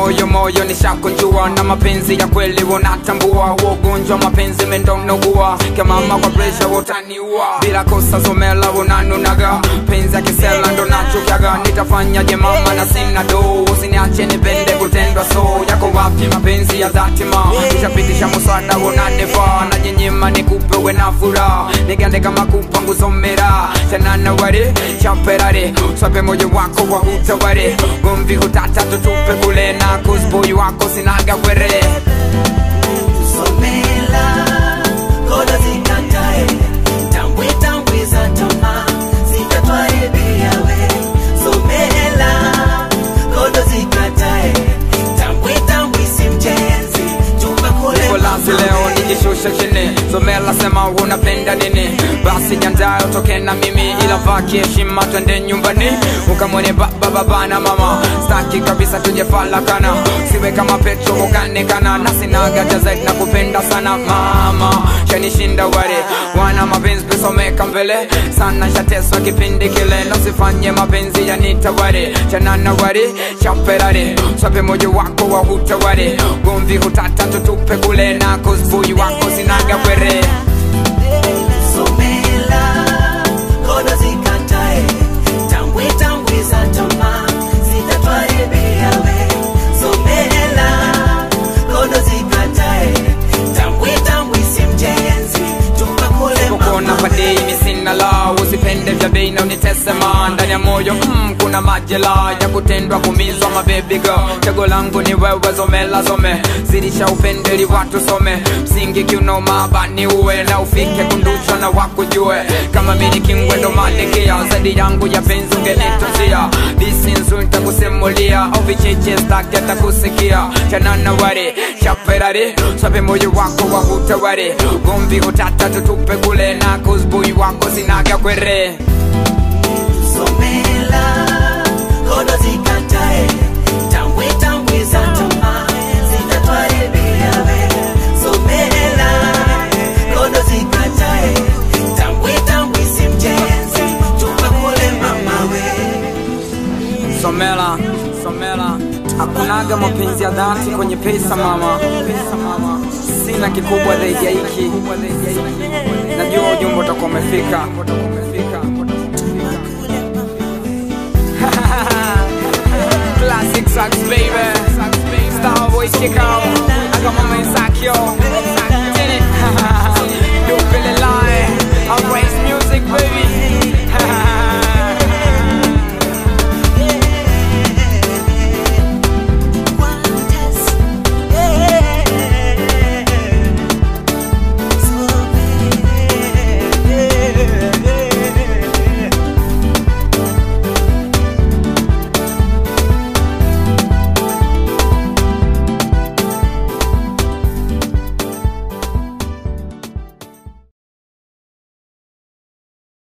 moyo moyo nishakunjua na mapenzi ya kweli unatambua ugonjwa mapenzi mendonogua kemama kwa presha utaniua bila kosa zomela unanunaga penzi ya kisela ndo nachukiaga nitafanyaje mama na sina do usiniache nipende kutendwa so yako wapi mapenzi ya dhati ma nishapitisha muswada unanifaa na nyenyema nikupe we na furaha nigande kama kupa nguzomera chanana ware champerare swape moyo wako wa hutaware gomvi hutata tutupe kule na kusboyi wako sinaga kwere Somela, kodo zikatae, tambwe tambwe za tama, zitatwaribia we. Somela, kodo zikatae, tambwe tambwe si mjenzi, chumba kule Niko lazi leo nijishushe chini Zomela sema unapenda nini Basi jandayo toke na mimi Ila vaki heshima twende nyumbani Ukamwone baba baba na mama Staki kabisa tuje falakana Siwe kama Petro ukanekana Na sinaga cha zaidi na kupenda sana mama Shanishinda ware Wana mapenzi pesa umeka mbele Sana shateswa kipindi kile Na usifanye mapenzi yanitaware Chanana ware Chaperare Swape moyo wako wa hutaware Gomvi hutata tutupe kule Na kusbuyi wako sinaga kwere Somela, kodo zikatae, tambwe tambwe za tama, zitatwaribia we. Somela, kodo zikatae, tambwe tambwe si mjenzi, chumba kule Kukuona kwa dei mi sina la Usipende vya bei na unitesema Ndani ya moyo mm, kuna majela Ya kutendwa kumizwa mababy girl Chago langu ni wewe zomela zome Zidisha upendeli watu some Msingi kiuno mabani uwe Na ufike kundushwa na wakujue Kama mini kingwe ndo malikia Zaidi yangu ya penzi ungenitunzia Disi nzuri nitakusimulia Au vicheche staki atakusikia Chanana ware, chaperare Swape moyo wako wa hutaware Gomvi hutata tutupe kule Na kuzbui wako sinaga kwere Somela, kodo zikatae, tambwe tambwe za tama, zitatwaribia we. Somela, kodo zikatae, tambwe tambwe si mjenzi, chumba kule mama we. Somela, Somela Hakunaga mapenzi ya dhati kwenye pesa mama Sina kikubwa zaidi ya hiki Najua ujumbe utakuwa umefika Classic sucks baby Star Boy Chicago I got my man Sakyo